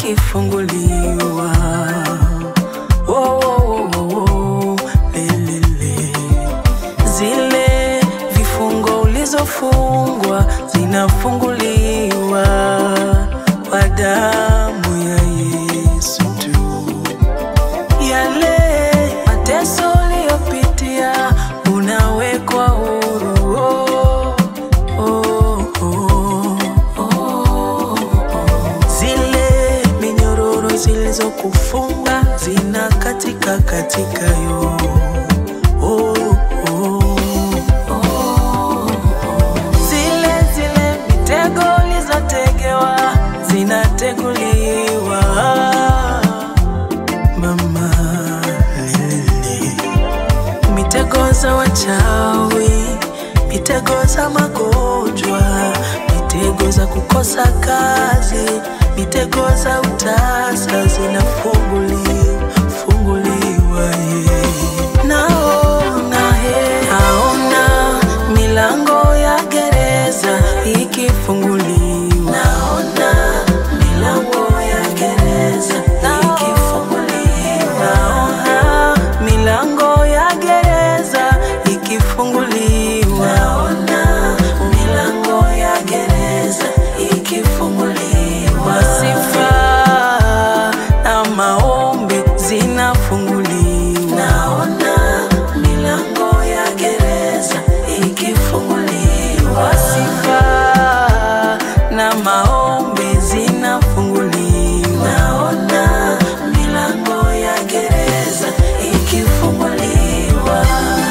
ikifunguliwa. Oh, oh, oh, oh, lelele. Zile vifungo ulizofungwa zinafunguliwa kwa damu ya Yesu tu. Yale mateso uliyopitia unawekwa huru. Oh, oh, oh, oh, oh. Zile minyororo zilizokufunga zinakatika katika yo. Oh, oh, oh. Zile zile mitego ulizotegewa zinateguliwa. Mama lele, mitego za wachawi, mitego za magonjwa, mitego za kukosa kazi, mitego za utasa zinafunguliwa, funguliwa yeah. Naona he, naona milango ya gereza ikifunguliwa. Naona milango ya gereza ikifunguliwa. Naona milango ya gereza ikifunguliwa. Naona milango ya gereza ikifunguliwa. Sifa na maombi zinafunguliwa. Naona milango ya gereza ikifunguliwa. Sifa na maombi zinafunguliwa. Naona milango ya gereza ikifunguliwa.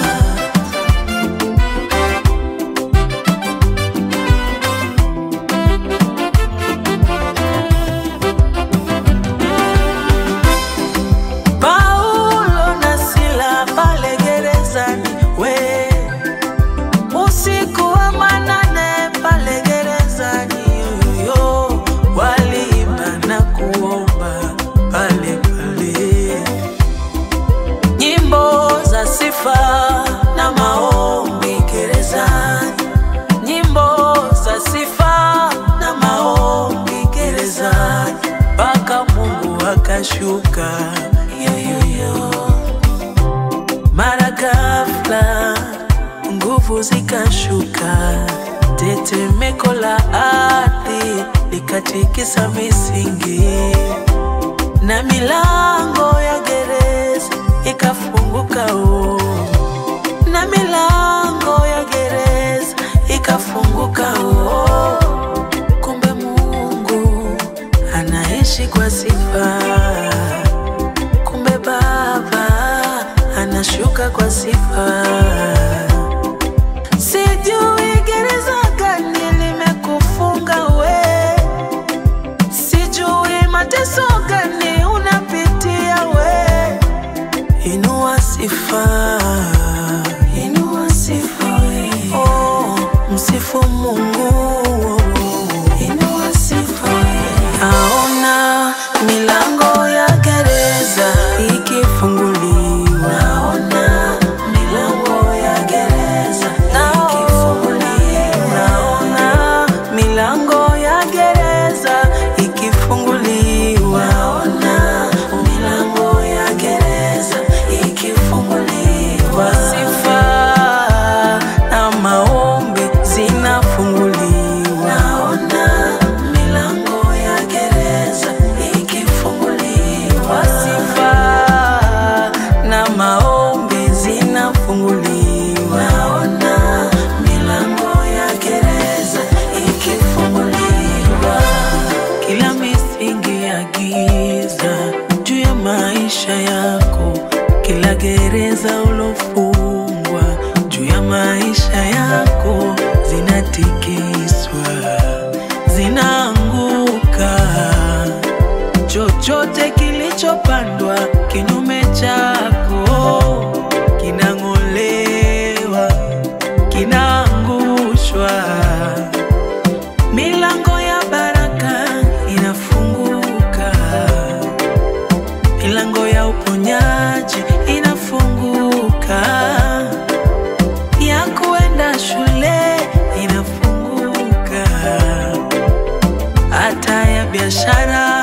Paulo na Sila pale gerezani, we usiku wa manane pale gerezani, yoyo waliimba na kuomba pale pale, nyimbo za sifa na maombi gerezani, nyimbo za sifa na maombi gerezani, mpaka Mungu akashuka yoyoyo. Mara ghafla nguvu zikashuka, tetemeko la ardhi likatikisa misingi, na milango ya gereza ikafunguka. Oh, na milango ya gereza ikafunguka. Oh, kumbe Mungu anaishi kwa sifa. Kumbe Baba anashuka kwa sifa. Sijui gereza gani limekufunga we, sijui mateso gani unapitia we. Inua sifa, inua sifa we. Oh, msifu Mungu. Inua sifa we. Naona milango ya gereza ikifunguliwa. Naona milango ya gereza ikifunguliwa. Naona milango ya gereza ikifunguliwa. Naona milango ya gereza ikifunguliwa. Sifa na maombi zinafunguliwa. Naona milango ya gereza ikifunguliwa. Sifa na maombi zinafunguliwa. Naona milango ya gereza ikifunguliwa. Kila misingi ya giza juu ya maisha yako, kila gereza ulofungwa juu ya maisha yako zinatikiswa, zinaanguka. Chochote kilichopandwa kinyume chako kinang'olewa, kinaangushwa. Milango ya baraka inafunguka, milango ya uponyaji inafunguka, ya kuenda shule inafunguka, hata ya biashara